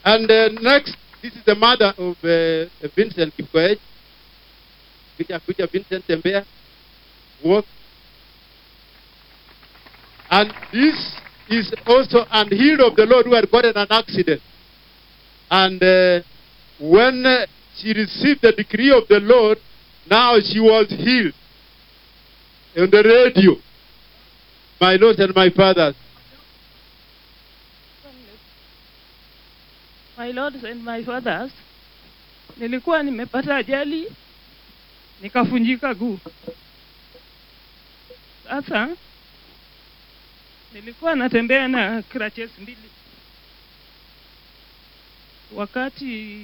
And uh, next, this is the mother of uh, Vincent Kipkoech. Kuja, kuja Vincent Tembea. Walk. And this is also an hero of the Lord who had gotten an accident. And uh, when uh, she received the decree of the Lord, now she was healed. On the radio. My Lord and my fathers. My lords and my fathers, nilikuwa nimepata ajali nikafunjika guu. Sasa nilikuwa natembea na crutches mbili, wakati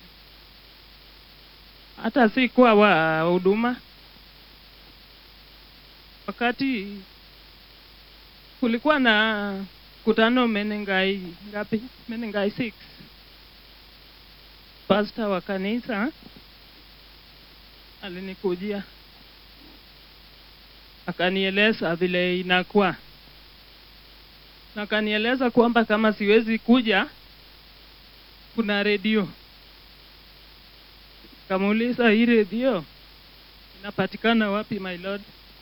hata sikuwa wa huduma, wakati kulikuwa na kutano Menengai ngapi? Menengai 6 pastor wa kanisa alinikujia akanieleza vile inakuwa na akanieleza kwamba kama siwezi kuja kuna redio kamuuliza hii redio inapatikana wapi my lord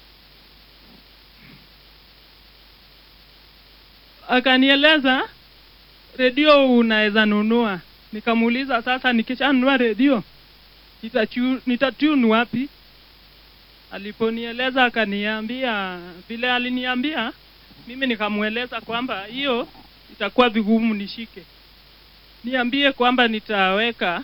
akanieleza redio unaweza nunua nikamuuliza sasa nikishanunua redio nitachu- nitatune wapi aliponieleza akaniambia vile aliniambia mimi nikamweleza kwamba hiyo itakuwa vigumu nishike niambie kwamba nitaweka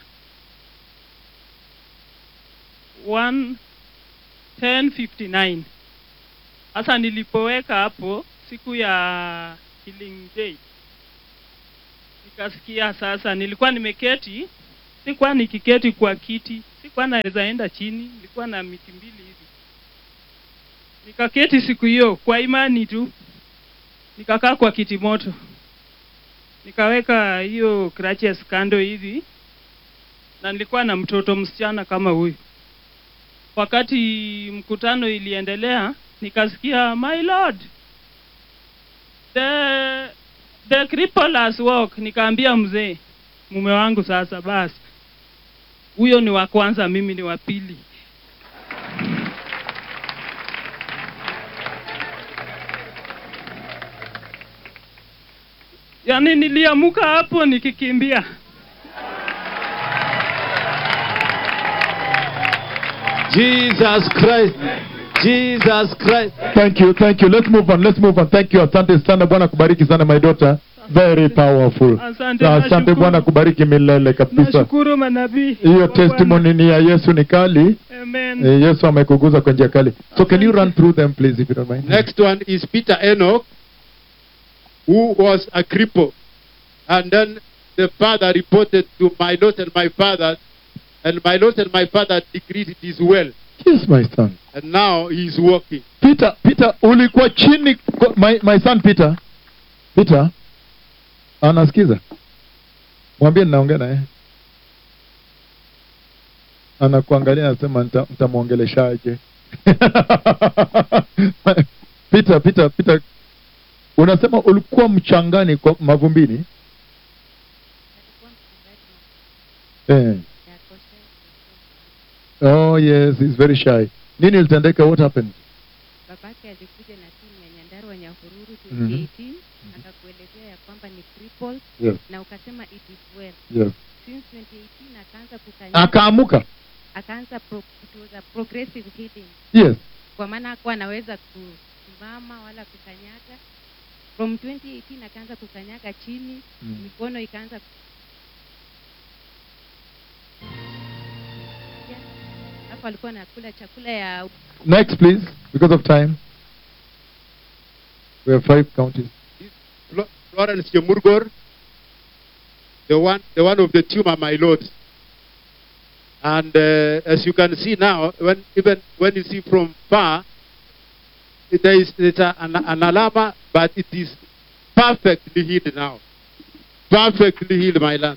1 1059 sasa nilipoweka hapo siku ya healing day nikasikia sasa nilikuwa nimeketi sikuwa nikiketi kwa kiti sikuwa naweza enda chini nilikuwa na miti mbili hivi nikaketi siku hiyo kwa imani tu nikakaa kwa kiti moto nikaweka hiyo crutches kando hivi na nilikuwa na mtoto msichana kama huyu wakati mkutano iliendelea nikasikia my lord the the cripple has walk nikaambia mzee mume wangu sasa basi huyo ni wa kwanza mimi ni wa pili yaani niliamuka hapo nikikimbia Jesus Christ. Jesus Christ. Thank you, thank you. Let's move on, let's move on. Thank you. Asante sana. Bwana kubariki sana my daughter. Very powerful. Asante, Na asante nashukuru. Bwana kubariki milele kabisa. nashukuru manabii Hiyo wa Bwana. testimony ni ya Yesu ni kali. Amen. Eh, Yesu amekuguza kwa njia kali. So can you run through them please if you don't mind? Next one is Peter Enoch, who was a cripple. And then the father reported to my Lord and my father, and my Lord and my father decreed it is well. Yes my son. And now he is walking. Peter, Peter ulikuwa chini kwa- my, my son Peter. Peter anasikiza. Mwambie ninaongea naye. Anakuangalia anasema nita- nitamwongeleshaje. Peter, Peter, Peter unasema ulikuwa mchangani kwa mavumbini? Eh. Oh yes, he's very shy. Nini ilitendeka? What happened? babake alikuja na timu ya Nyandarua Nyahururu Mhm. 2018 akakuelezea ya kwamba ni crippled Yes, na ukasema it is well yes. since 2018 akaanza kukanyaga Akaamuka. akaanza pro, it was a progressive healing Yes. kwa maana hakuwa anaweza kusimama wala kukanyaga from 2018 akaanza kukanyaga chini Mm. mikono ikaanza hapo alikuwa anakula chakula ya Next, please, because of time. We have five counties. Flo- Florence Chemurgor, the one, the one of the tumor, my Lord. And uh, as you can see now, when even when you see from far, there is there's a, an, an alarm, but it is perfectly healed now. Perfectly healed, my land.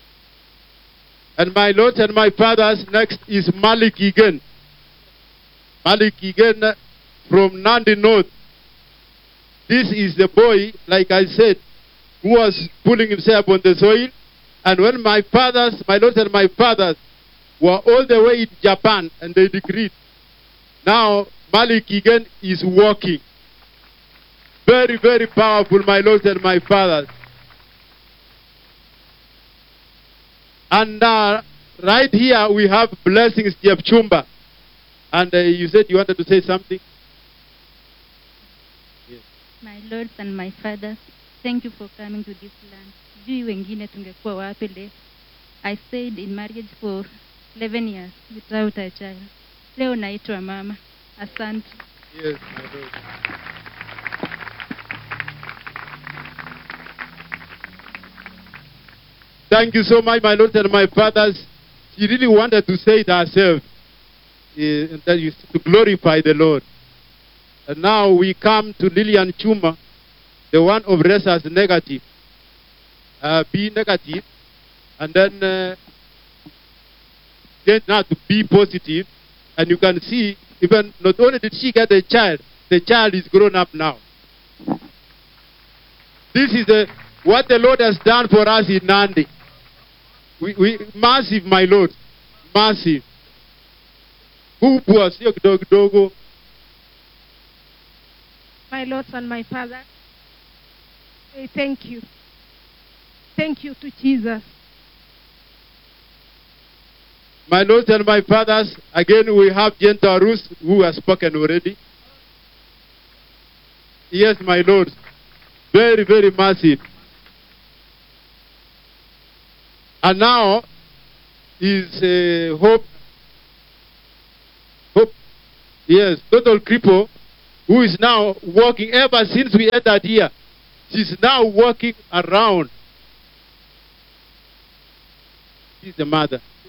And my lords and my fathers, next is Malik again. Malik Kigen from Nandi North. This is the boy, like I said, who was pulling himself on the soil. And when my fathers, my lords and my fathers, were all the way in Japan and they decreed, now Malik Kigen is walking. Very, very powerful, my lords and my fathers. And uh, right here we have blessings, Jeff Chumba. And uh, you said you wanted to say something? My lords and my fathers, thank you for coming to this land. Sijui wengine tungekuwa wapi leo. I stayed in marriage for 11 years without a child. Leo naitwa mama. Asante. Yes, my lord. Thank you so much, my lords and my fathers. She really wanted to say it herself, eh, that is to glorify the Lord. And now we come to Lillian Chuma, the one of as negative. Uh, be negative, and then uh, get now to be positive, and you can see even not only did she get a child, the child is grown up now. This is the, what the Lord has done for us in Nandi. We, we, massive, my Lord, massive. Kubwa sio kidogo kidogo. my lords and my father, say thank you. Thank you to Jesus. My lords and my fathers, again we have Gentle Ruth who has spoken already. Yes, my Lord. Very, very massive. And now is uh, Hope. Hope. Yes, total cripple who is now walking ever since we entered here. She's now walking around. She's the mother.